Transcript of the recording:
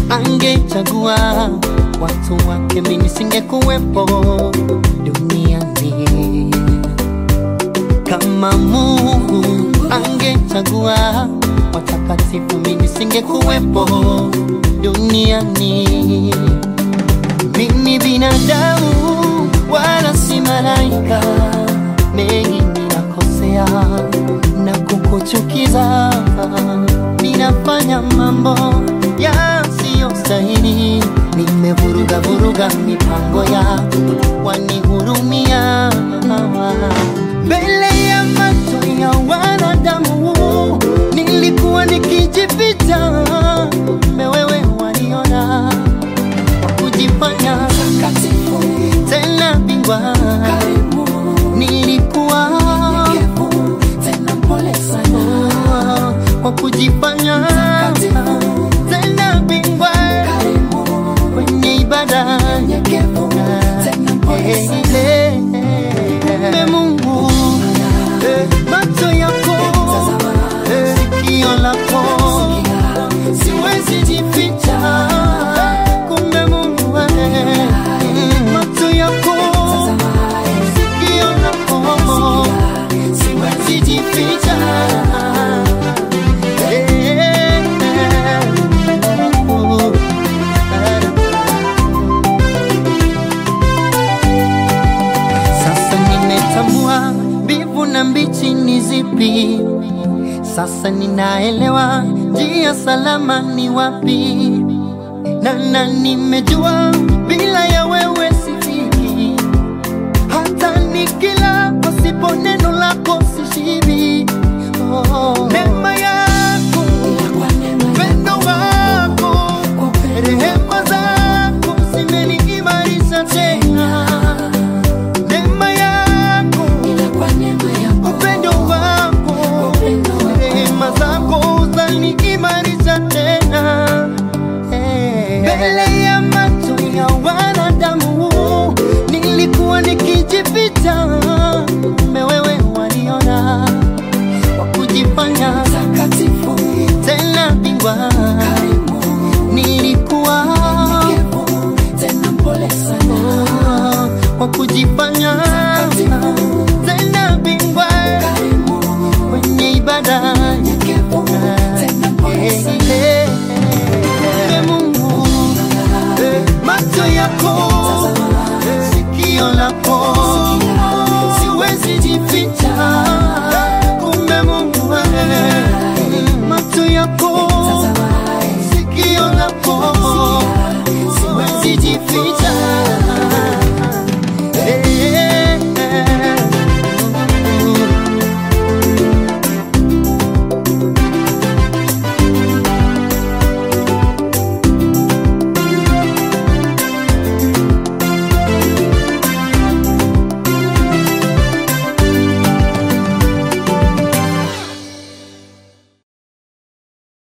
angechagua watu wake, mimi nisingekuwepo duniani. Kama Mungu angechagua watakatifu, mimi nisingekuwepo duniani. Mimi binadamu wala si malaika, mengi ninakosea na kukuchukiza, ninafanya mambo yasiyostahili, nimevuruga vuruga mipango yako, wanihurumia mbele ya macho ya wanadamu, nilikuwa nikijificha, kumbe wewe waniona kujifanya tena bingwa, nilikuwa kwa kujifanya tena bingwa kwenye ibada Eh, kumbe Mungu eh, macho yako eh, sikio lako siwezi jificha kumbe Mungu eh, mm, macho yako sikio lako siwezi jificha Eh, oh, Sasa nimetambua mbivu na mbichi ni zipi. Sasa ninaelewa njia salama ni wapi, na na nimejua bila ya wewe sifiki. Hata nikila pasipo neno lako sishibi. Oh, neema yako, upendo wako, rehema zako zimeniimarisha tena neema yako, upendo wako, rehema zako zaniimarisha tena Eh, mbele